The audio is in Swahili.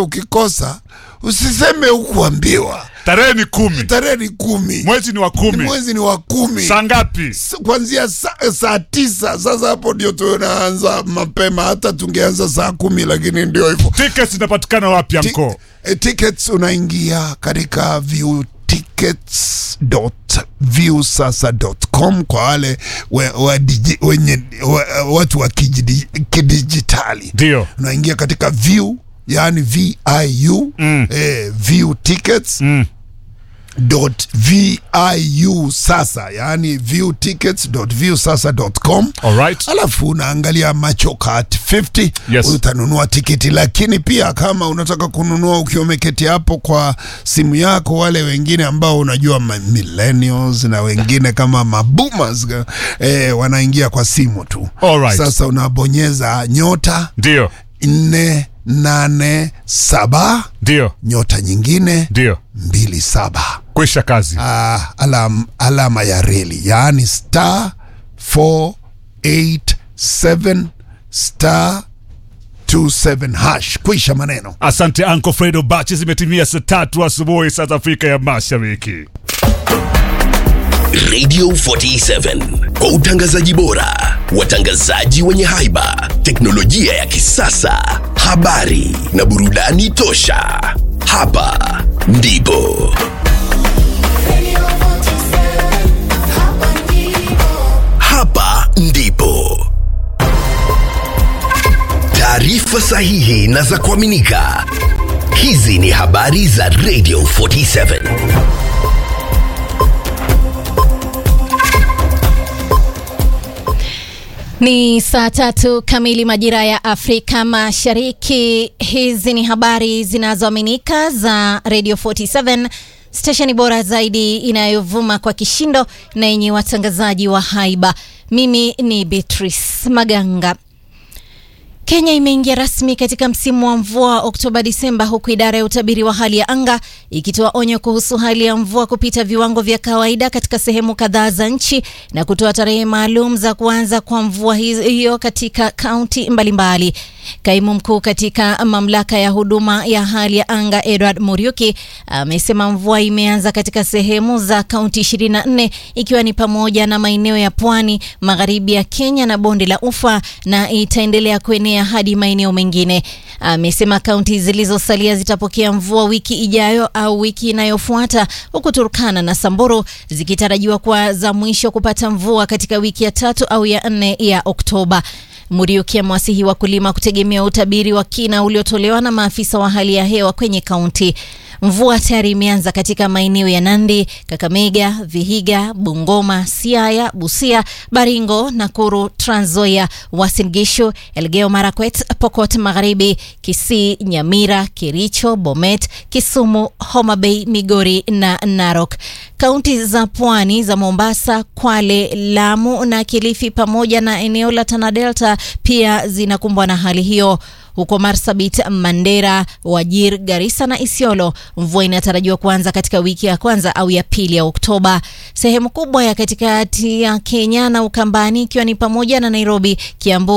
ukikosa usiseme hukuambiwa. tarehe ni kumi Tarehe ni kumi, mwezi ni wa kumi mwezi ni wa kumi saa ngapi S- kuanzia saa, saa tisa. Sasa hapo ndio tunaanza mapema, hata tungeanza saa kumi, lakini ndio hivyo. tickets zinapatikana wapi Ti- anko eh, tickets unaingia katika view tickets.viewsasa.com kwa wale we, wa digi, wenye wa, watu wa kijidi- kidijitali ndio unaingia katika view yani viu Mm. eh, view tickets mm. dot viu sasa yani view tickets dot view sasa dot com alright alafu unaangalia machoka at 50 Yes. utanunua tiketi lakini pia kama unataka kununua ukiwa umeketi hapo kwa simu yako wale wengine ambao unajua ma- millennials na wengine kama maboomers eh, wanaingia kwa simu tu Alright. sasa unabonyeza nyota ndio nne nane saba ndio nyota nyingine ndio mbili saba kwisha kazi uh, alam, alama ya reli yaani star 487 star 27 hash kwisha maneno asante anko fredo bachi zimetimia saa tatu asubuhi saa za afrika ya mashariki Radio 47 kwa utangazaji bora, watangazaji wenye haiba, teknolojia ya kisasa, habari na burudani tosha. Hapa ndipo hapa ndipo taarifa sahihi na za kuaminika. Hizi ni habari za Radio 47. Ni saa tatu kamili majira ya Afrika Mashariki. Hizi ni habari zinazoaminika za Radio 47 stesheni bora zaidi inayovuma kwa kishindo na yenye watangazaji wa haiba. Mimi ni Beatrice Maganga. Kenya imeingia rasmi katika msimu wa mvua Oktoba Disemba, huku idara ya utabiri wa hali ya anga ikitoa onyo kuhusu hali ya mvua kupita viwango vya kawaida katika sehemu kadhaa za nchi na kutoa tarehe maalum za kuanza kwa mvua hizo- hiyo katika kaunti mbalimbali. Kaimu mkuu katika mamlaka ya huduma ya hali ya anga Edward Muriuki amesema mvua imeanza katika sehemu za kaunti 24 ikiwa ni pamoja na maeneo ya pwani, magharibi ya Kenya na bonde la Ufa na itaendelea kuenea hadi maeneo mengine. Amesema kaunti zilizosalia zitapokea mvua wiki ijayo au wiki inayofuata, huku Turkana na Samburu zikitarajiwa kuwa za mwisho kupata mvua katika wiki ya tatu au ya nne ya Oktoba. Muriuki amewasihi wakulima kutegemea utabiri wa kina uliotolewa na maafisa wa hali ya hewa kwenye kaunti. Mvua tayari imeanza katika maeneo ya Nandi, Kakamega, Vihiga, Bungoma, Siaya, Busia, Baringo, Nakuru, Trans Nzoia, Uasin Gishu, Elgeyo Marakwet, Pokot Magharibi, Kisii, Nyamira, Kericho, Bomet, Kisumu, Homa Bay, Migori na Narok. Kaunti za pwani za Mombasa, Kwale, Lamu na Kilifi pamoja na eneo la Tana Delta pia zinakumbwa na hali hiyo. Huko Marsabit, Mandera, Wajir, Garissa na Isiolo, mvua inatarajiwa kuanza katika wiki ya kwanza au ya pili ya Oktoba. Sehemu kubwa ya katikati ya Kenya na Ukambani ikiwa ni pamoja na Nairobi, Kiambu